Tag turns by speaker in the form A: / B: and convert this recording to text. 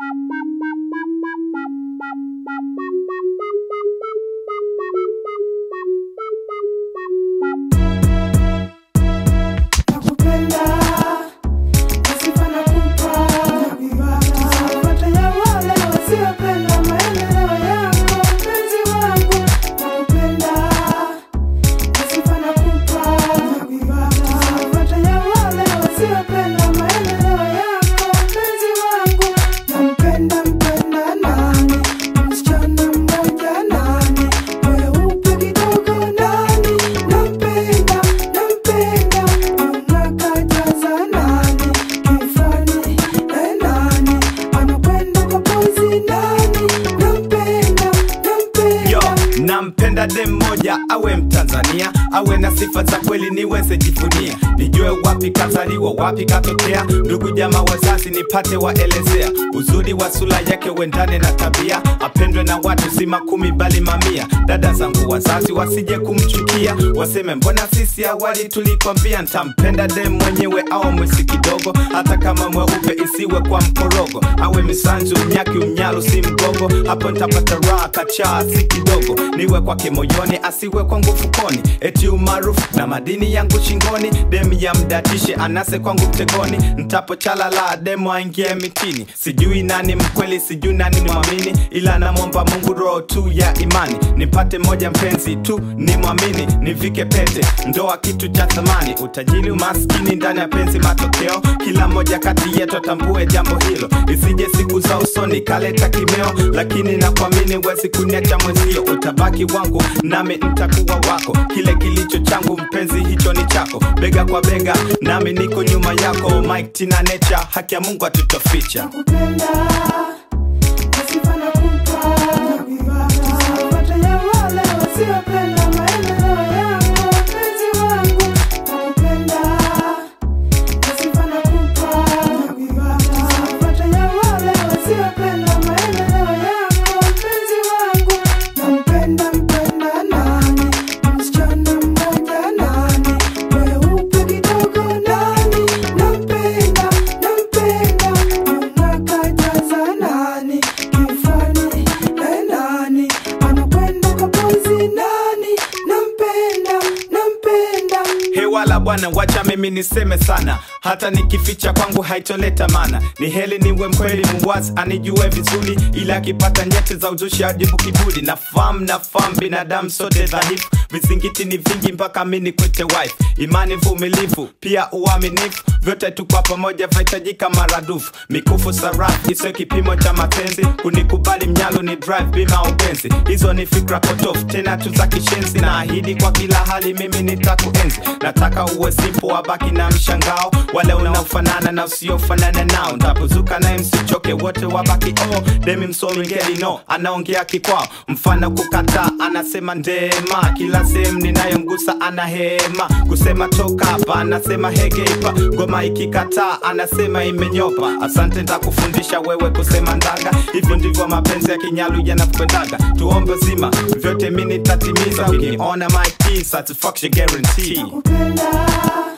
A: Nakupenda, nasifa nakupa. Sifuata ya wale wasiopenda maendeleo yako, mpenzi wangu. Nakupenda, nasifa nakupa. Sifuata ya wale wasiopenda maendeleo yako, mpenzi wangu. Nampenda, mpenda nani? Msichana mmoja nani? Mweupe kidogo nani? Nampenda, nampenda unakajaza nani? Kifani eh nani? Anakwenda kwa pozi nani? Nampenda,
B: Yo,
A: nampenda
B: nampenda dem moja awe Mtanzania, awe na sifa za kweli niweze jivunia, nijue wapi kazaliwa, wapi katokea, ndugu jamaa wazazi nipate waelezea, uzuri wa sura yake uendane na tabia, apendwe na watu si makumi bali mamia. Dada zangu wazazi wasije kumchukia, waseme mbona sisi awali tulikwambia. Ntampenda dem mwenyewe au mwesi kidogo, hata kama mweupe isiwe kwa mkorogo, awe misanzu mnyaki umnyalu si mgogo, hapo ntapata raha kachaa si kidogo, niwe kwake moyoni asiwe kwangu fukoni, eti umaarufu na madini yangu shingoni, dem ya mdatishe anase kwangu mtegoni, ntapo chalala demo aingie mitini, sijui nani mkweli, sijui nani mwamini, ila namwomba Mungu roho tu ya imani, nipate moja mpenzi tu ni mwamini, nivike pete, ndoa kitu cha thamani, utajiri umaskini ndani ya penzi matokeo, kila moja kati yetu atambue jambo hilo, isije siku za usoni kaleta kimeo, lakini nakuamini wezi kuniacha mwenzio, utabaki wangu nami ntakuwa wako, kile kilicho changu mpenzi hicho ni chako, bega kwa bega nami niko nyuma yako, Mike Tina Nature, haki ya Mungu atutoficha.
A: Nakupenda, nasifa nakupa. Sifuata ya wale wasiopenda maendeleo yako, mpenzi wangu. Nakupenda, nasifa nakupa. Sifuata ya wale wasiopenda maendeleo yako, mpenzi wangu. Nampenda, mpenda nani? Msichana mmoja nani? Mweupe kidogo nani? Nampenda, nampenda unakajaza nani? Kifani eh nani? Anakwenda kwa pozi nani? Nampenda, nampenda
B: hewala bwana, wacha mimi niseme sana, hata nikificha kwangu haitoleta mana. Ni heli niwe mkweli muwazi, anijue vizuri, ila akipata nyeti za uzushi ajibu kiburi. Nafahamu, nafahamu binadamu sote dhaifu, vizingiti ni vingi mpaka mi nikwite wife. Imani, vumilivu, pia uaminifu, vyote tu kwa pamoja vahitajika maradufu. Mikufu sarafu isiyo kipimo cha mapenzi, kunikubali mnyalo ni drive bima upenzi. Hizo ni fikra potofu, tena tu za kishenzi. Naahidi kwa kila hali mimi nitakuenzi. Nataka uwe simple, wabaki na mshangao, wale unaofanana na usiofanana nao. Ntapozuka naye msichoke, wote wabaki oh. Demi msomi ngeli no, anaongea kikwao, mfano kukataa, anasema ndema. Kila sehemu ninayomgusa anahema, kusema toka hapa, anasema hegeipa. Ngoma ikikataa, anasema imenyopa. Asante, ntakufundisha wewe kusema ndaga. Hivyo ndivyo mapenzi ya kinyalu yanakwendaga. Tuombe zima, vyote mi nitatimiza. Ukiniona my key, satisfaction guarantee.
A: Nakupenda,